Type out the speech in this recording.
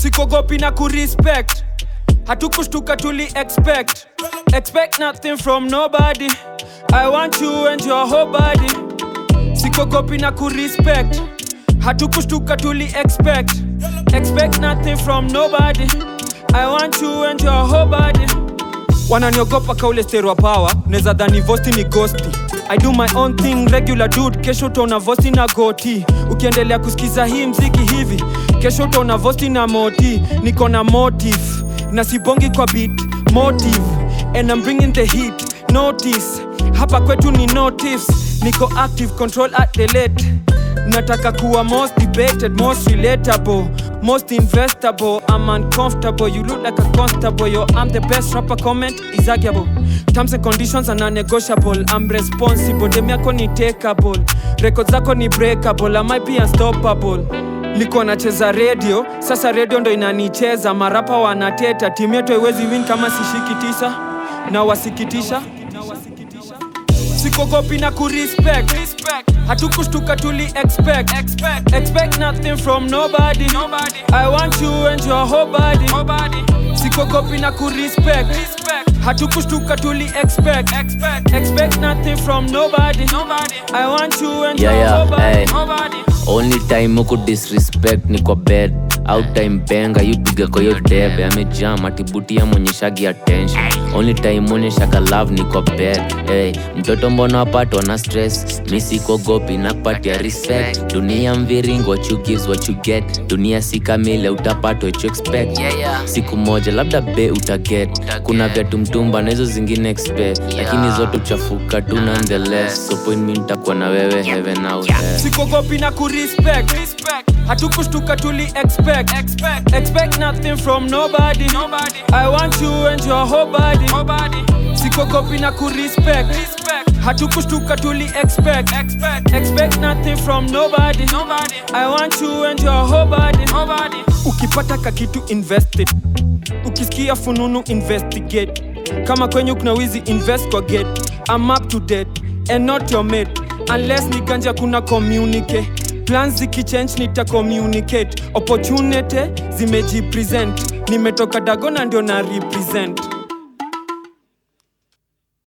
sikogopi na kurespect hatukushtuka tuli expect expect nothing from nobody i want you and your whole body sikogopi na kurespect hatukushtuka tuli expect expect nothing from nobody i want you and your whole body wananiogopa kaule sterwa power neza dhani vosti ni gosti i do my own thing regular dude kesho utaona vosti na goti ukiendelea kusikiza hii mziki hivi kesho utaona vosti na moti niko na motive na sibongi kwa beat motive and I'm bringing the heat notice hapa kwetu ni notice niko active control at the late nataka kuwa most debated most relatable most investable i'm uncomfortable you look like a constable yo i'm the best rapper comment is arguable terms and conditions are non-negotiable i'm responsible dem yako ni takeable records zako ni breakable i might be unstoppable liko nacheza radio sasa radio ndo inanicheza marapa wanateta timu yetu haiwezi win kama sishiki tisa na wasikitisha sikogopi na kurespect hatukushtuka tuli expect expect nothing from nobody i want you and your whole body sikogopi na kurespect hatukushtuka tuli expect expect nothing from nobody i want you and Yeah, your yeah, whole body hey. only time huku disrespect ni kwa bed out time benga yupiga kwa hiyo debe amejam atibutia mwenyeshagi attention only time onyeshaga love ni kwa bed hey, mtoto mbona wapatwa na stress mi sikogopi na kupatia respect dunia mviringo what you gives what you get dunia si kamile utapata what you expect siku moja labda be utaget kuna vyatu mtumba na hizo zingine expect lakini zote uchafuka tu nonetheless so point mi nitakuwa na wewe heaven out there. sikogopi na kurespect hatukushtuka tuli expect expect nothing from nobody i want you and your whole body sikogopi na kurespect hatukushtuka tuli expect expect nothing from nobody i want you and your whole body ukipata kakitu invested ukisikia fununu investigate kama kwenyu kuna wizi invest kwa get I'm up to date and not your mate unless ni ganja kuna communicate plans zikichange nita communicate opportunity zimejipresent nimetoka dagona ndio na represent